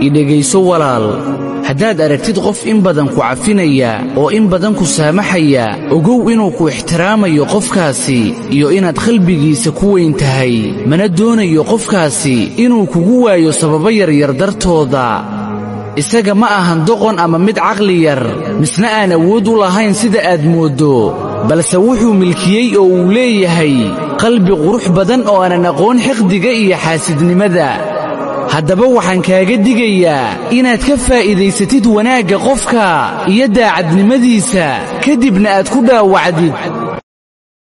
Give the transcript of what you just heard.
idhegayso walaal haddaad aragtid qof in badan ku cafinaya oo in badan ku saamaxaya ogow inuu ku ixtiraamayo qofkaasi iyo inaad qalbigiisa ku weyn tahay mana doonayo qofkaasi inuu kugu waayo sababo yaryar dartooda isaga ma ahan doqon ama mid caqli yar misna aan awood u lahayn sida aad mooddo balse wuxuu milkiyey oo uu leeyahay qalbi qurux badan oo aanan aqoon xiqdiga iyo xaasidnimada haddaba waxaan kaaga digayaa inaad ka faa'iidaysatid wanaagga qofka iyo daacadnimadiisa kadibna aad ku dhaawacdid